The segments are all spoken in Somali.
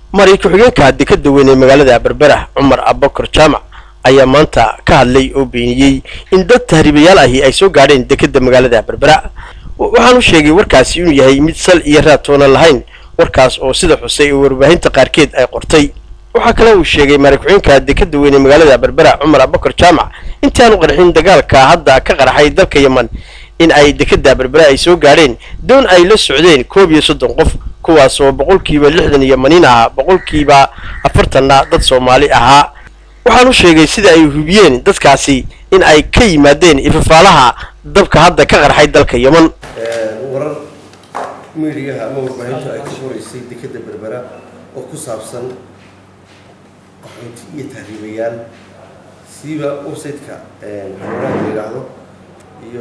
mari ku-xigeenka dekeda weyn ee magaalada berbera cumar abakar jaamac ayaa maanta ka hadlay oo beeniyey in dad tahriibayaal ahi ay soo gaadheen dekeda magaalada berbera waxaanu sheegay warkaasi inuu yahay mid sal iyo raad toonan lahayn warkaas oo sida xusay oo warbaahinta qaarkeed ay qortay waxaa kale uu sheegay mari ku-xigeenka dekeda weyn ee magaalada berbera cumar abakar jaamac intii aanu qarxin dagaalka hadda ka qarxay dalka yeman in ay dekeda berbera ay soo gaadheen doon ay la socdeen koob iyo soddon qof kuwaas oo boqolkiiba lixdan iyo maniin ahaa boqolkiiba afartanna dad soomaali ahaa waxaanu sheegay sida ay hubiyeen dadkaasi in ay ka yimaadeen ifafaalaha dabka hadda ka qarxay dalka yeman warar miidiyaha ama warbaahintu ay ka qoraysay dekeda berbera oo ku saabsan qaxoonti iyo tahriibayaal siiba website-ka xanuunaha la yidhaahdo iyo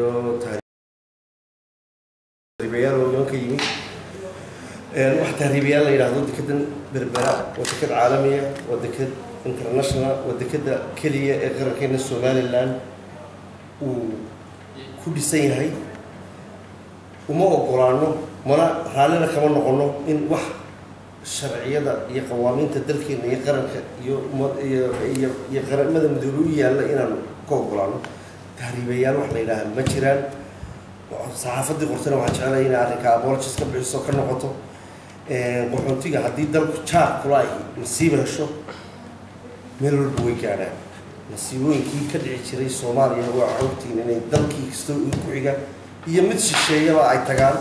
tahriibayaal oo yeman ka yimi wax tahriibayaal la yidhaahdo dekedan berbera waa deked caalamiya waa deked international waa dekeda keliya ee qarankeena somaliland uu ku dhisan yahay uma ogolaano mana raallina kama noqono in wax sharciyada iyo qawaamiinta dalkeena iyo qaranka iyo iyo iyo qaramada midoobe u yaalla inaanu ka ogolaano tahriibayaal wax la yidhaaha ma jiraan saxaafadii qortana waxaan jeclaya inay arrinka abologis ka bixiso ka noqoto qaxoontiga haddii dalku jaar kula ahi masiiba hesho meel walba way gaadhaan masiibooyinkii ka dhici jiray soomaaliya waa xogtiin inay dalkii kastoo ku xiga iyo mid shisheeyaba ay tagaan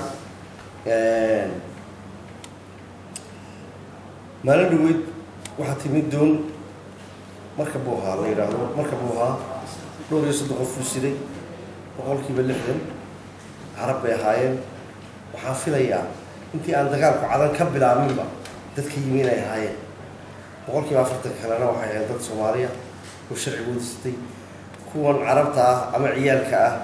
maalin dhaweyd waxaa timid doon marka buuhaa la yidhaahdo marka buuhaa dhowr iyo soddon qof uu siday boqolkiiba lixdan carab bay ahaayeen waxaan filayaa intii aan dagaalku cadan ka bilaabinba dadka yimi inay ahaayeen boqolkiiba afartan kalena waxay ahayd dad soomaaliya oo sharcigooda sitay kuwan carabta ah ama ciyaalka ah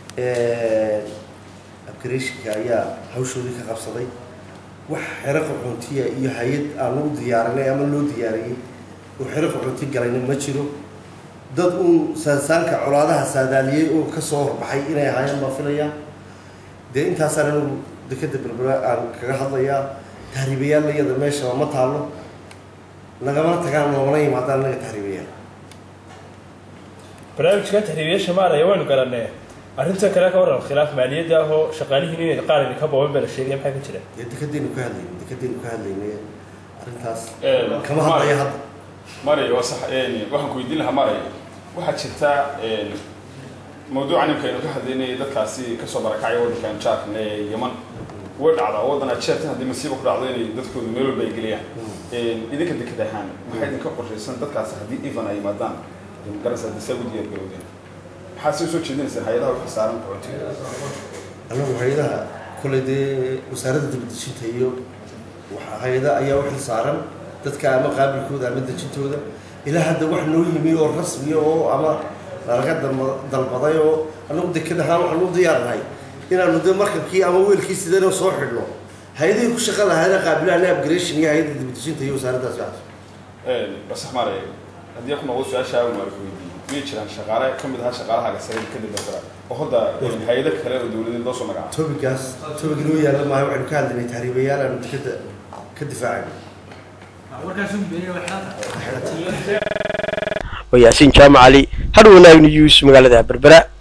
abgareeshinka ayaa hawshoodii ka qabsaday wax xero qaxoontiya iyo hay-ad aanu u diyaarinay ama loo diyaariyey oo xero qaxoonti galayna ma jiro dad uun saansaanka colaadaha saadaaliyey oo kasoo horbaxay inay ahaayeen baa filayaa dee intaasaan anigu dekeda berbera aan kaga hadlayaa tahriibayaal iyada meeshaba ma taallo nagamana tagaan noomana yimaadaan naga tahriibayaal barnaamijkan tahriibayaasha maaraya waynu garanee arrintan kale ka waran khilaaf maaliyadda ah oo shaqaalihiin inay qaar idinka booban baa la sheegaya maxaa ka jira dee dekadaynu ka hadlayna dekadaynu ka hadlaynay arrintaas kama hadlaya hadda maray waa sax waxaan ku weydiin lahaa maray waxaa jirta mawduucan imka aynu ka hadlaynay dadkaasi kasoo barakacaya waddankan jaarkan ee yeman way dhacdaa waddan aad jeertan haddii masiiba ku dhacdo inay dadkooda meel walba ay geliyaan idinka deked ahaan maxaa idinka qorshaysan dadkaasi haddii evan ay yimaadaan garanaysa haddii saa ugu diyaar garowdeen maxaa sii soo jeedinaysaan hay-adaha wixii saaran qaxootiga annagu hay-adaha kole dee wasaaradda dibadejinta iyo hay-ada ayaa u xil saaran dadka ama qaabilkooda ama dejintooda ilaa hadda wax noo yimi oo rasmiya oo ama laga dalbaday oo annagu deked ahaan waxaan u diyaarnahay inaanu dee markabkii ama weelkii sideenoo soo xidhno hay-adihii ku shaqa lahaana qaabilahan abgration iyo hay-adda dibadejinta iyo wasaaraddaas waxaas basax maray haddii ku noqdo su-aasha aan waarku weydiiyey miyay jiraan shaqaale ka mid ahaa shaqaalaha gasare kadib berbera oo hadda hay-ado kale oo dawladeed loo soo magacaabo tobigaas tobig inoo yaalla maayo waxaynu ka hadlaynay tahriibayaal aanu dekeda ka difaacayno waa yaasiin jaamac cali har wanaag news magaalada berbera